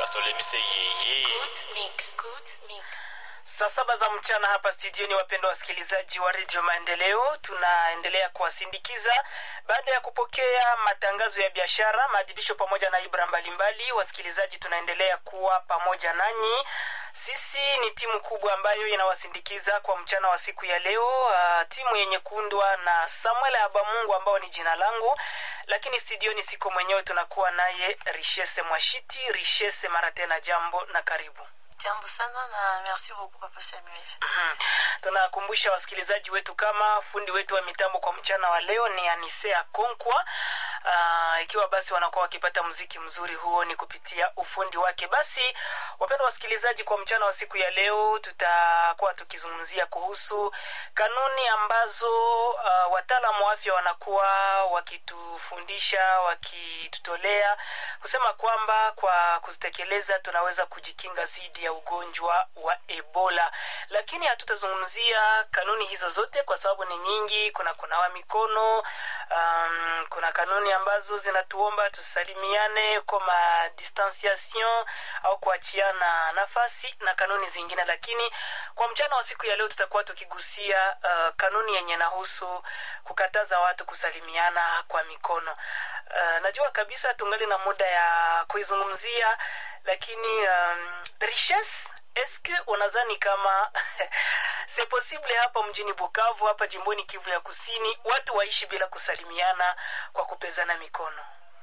basolemise yeye Good mix. Good mix. Saa saba za mchana hapa studioni, wapendwa wasikilizaji wa redio Maendeleo, tunaendelea kuwasindikiza baada ya kupokea matangazo ya biashara, maadhibisho pamoja na ibra mbalimbali. Wasikilizaji, tunaendelea kuwa pamoja nanyi. Sisi ni timu kubwa ambayo inawasindikiza kwa mchana wa siku ya leo, uh, timu yenye kuundwa na Samuel Abamungu ambao ni jina langu, lakini studioni siko mwenyewe, tunakuwa naye Richesse Mwashiti. Richesse, mara tena jambo na karibu. Jambo sana na merci beaucoup Papa Samuel. Mhm. tunakumbusha wasikilizaji wetu kama fundi wetu wa mitambo kwa mchana wa leo ni anisea konkwa uh, ikiwa basi wanakuwa wakipata mziki mzuri huo ni kupitia ufundi wake basi wapendwa wasikilizaji kwa mchana wa siku ya leo tutakuwa tukizungumzia kuhusu kanuni ambazo uh, wataalamu wa afya wanakuwa wakitufundisha wakitutolea kusema kwamba kwa kuzitekeleza tunaweza kujikinga dhidi ya ugonjwa wa ebola lakini hatutazungumzia kanuni hizo zote kwa sababu ni nyingi kuna kunawa mikono um, kuna kanuni ambazo zinatuomba tusalimiane kwa distanciation au kuachiana nafasi na kanuni zingine lakini kwa mchana wa siku ya leo tutakuwa tukigusia uh, kanuni yenye nahusu kukataza watu kusalimiana kwa mikono uh, najua kabisa tungali na muda ya kuizungumzia lakini um, richesse eske unadhani kama se possible hapa mjini bukavu hapa jimboni kivu ya kusini watu waishi bila kusalimiana kwa kupezana mikono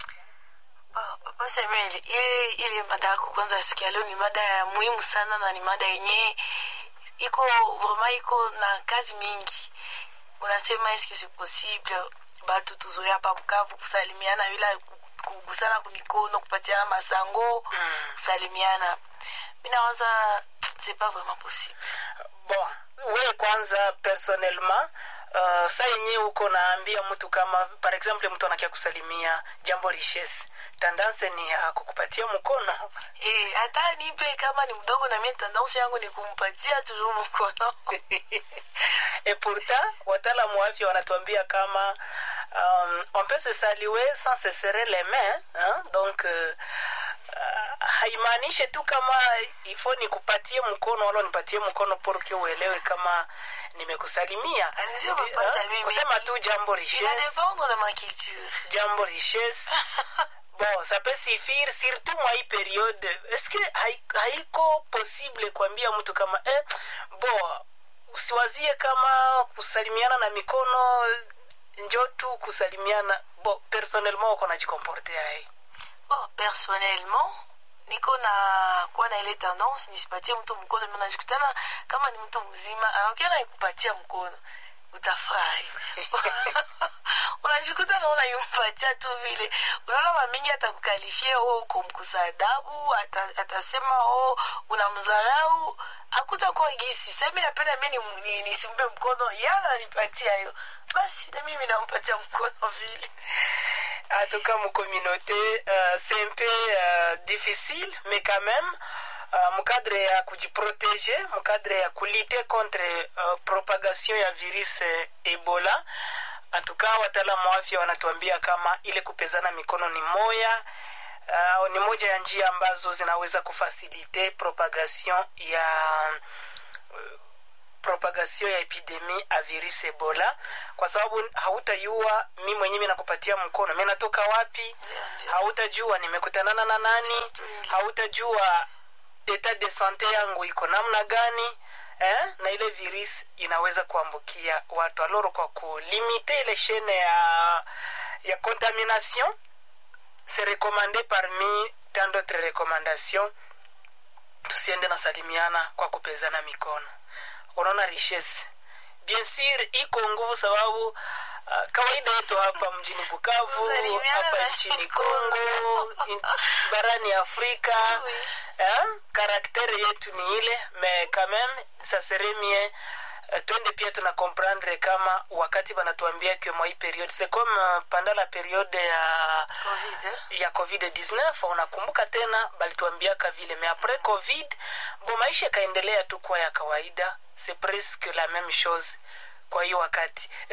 Oh, Papa Samuel, ile ile mada yako kwanza siku ya leo ni mada ya muhimu sana na ni mada yenye iko vraiment iko na kazi mingi. Unasema est-ce que c'est possible batu tuzoea hapa Bukavu kusalimiana bila kugusana kwa mikono, kupatiana masango, kusalimiana. Mimi nawaza c'est pas vraiment possible. bon we kwanza personnellement uh, saa yenyewe uko naambia mtu kama par exemple mtu anakia kusalimia jambo richesse tendance ni ya kukupatia mkono Eh, hata nipe kama ni mdogo na mimi tendance yangu ni kumpatia toujours mkono. et pourtant wataalamu wa afya wanatuambia kama um, on peut se saluer sans se serrer les mains hein? donc uh, uh, haimaanishe tu kama ifo nikupatie mkono wala nipatie mkono porke uelewe kama nimekusalimia Ndio, Papa Eh, Samimi. kusema tu jambo Il va richesse dépendre de ma culture. jambo richesse bon ça peut suffire surtout mwa hii periode est-ce que hai- haiko possible kuambia mtu kama eh, bon usiwazie kama kusalimiana na mikono njo tu kusalimiana bon personnellement uko najikomportea hii Bon, personnellement niko na kuwa na ile tendance nisipatie mtu mkono mimi najikutana kama ni mtu mzima anaongea na ikupatia mkono utafurahi unajikuta naona yumpatia tu vile unaona mamingi atakukalifie o uko mkusa adabu ata, atasema o unamdharau akutakuwa gisi sami napenda mi ni- ni- nisimpe mkono yana nipatia hiyo basi na mimi nampatia mkono vile en tout cas, mon communauté, euh, c'est un peu euh, difficile, mais quand même, euh, mon cadre ya kujiproteje mon cadre ya kulite contre euh, propagation ya virus eh, ebola en tout cas wataalamu wa afya wanatuambia kama ile kupezana mikono ni moya uh, ni moja ya njia ambazo zinaweza kufasilite propagation ya propagation ya epidemi a virus ebola kwa sababu hautajua mi mwenyewe mi nakupatia mkono mi natoka wapi hautajua nimekutanana na nani hautajua etat de sante yangu iko namna gani eh? na ile virus inaweza kuambukia watu aloro kwa kulimite ile chaine ya ya contamination c'est recommandé parmi tant d'autres recommandations tusiende na salimiana kwa kupezana mikono unaona richesse bien sur iko nguvu sababu uh, kawaida yetu hapa mjini bukavu Kusalimiana hapa na nchini mikono. congo in, barani afrika Oui. eh, karaktere yetu ni ile mais quand même ça serait mieux euh, twende pia tuna comprendre kama wakati banatuambia que mwa hii periode c'est comme uh, pendant la periode ya covid eh? ya covid-19 unakumbuka tena balituambiaka vile mais après covid bo maisha ikaendelea tu kuwa ya kawaida c'est presque la même chose kwa hiyo wakati